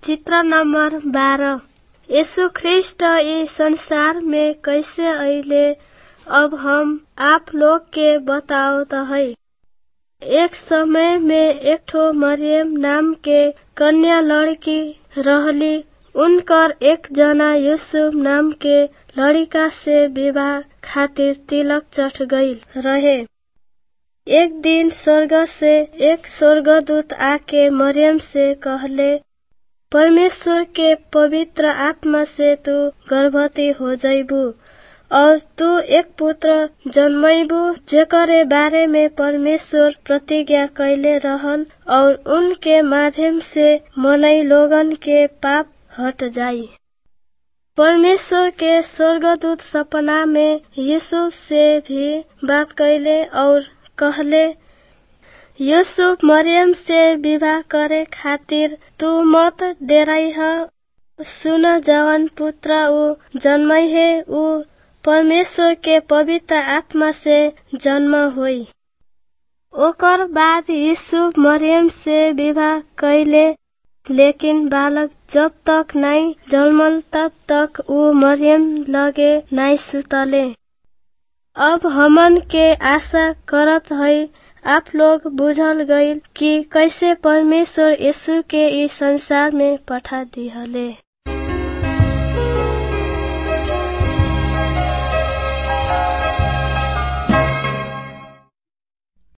चित्र नंबर बारह यीशु ख्रिस्ट ई संसार में कैसे अइले अब हम आप लोग के बतावत हई एक समय में एक ठो मरियम नाम के कन्या लड़की रहली उनकर एक जना यूसुफ नाम के लड़का से विवाह खातिर तिलक चढ़ गईल रहे एक दिन स्वर्ग से एक स्वर्गदूत आके मरियम से कहले परमेश्वर के पवित्र आत्मा से तू गर्भवती हो जइबू और तू एक पुत्र जन्मैबू जेकरे बारे में परमेश्वर प्रतिज्ञा कैले रहल और उनके माध्यम से मनई लोगन के पाप हट जाई परमेश्वर के स्वर्गदूत सपना में यूसुफ से भी बात कैले और कहले यूसुफ मरियम से विवाह करे खातिर तू मत डेराई ह सुन जवन पुत्र ऊ जन्मई है ऊ परमेश्वर के पवित्र आत्मा से जन्म होई ओकर बाद यीशु मरियम से विवाह कैले लेकिन बालक जब तक नाई जन्मल तब तक ऊ मरियम लगे नाई सुतले अब हमन के आशा करत हई आप लोग बुझल गईल कि कैसे परमेश्वर यीशु के इस संसार में पठा दिहले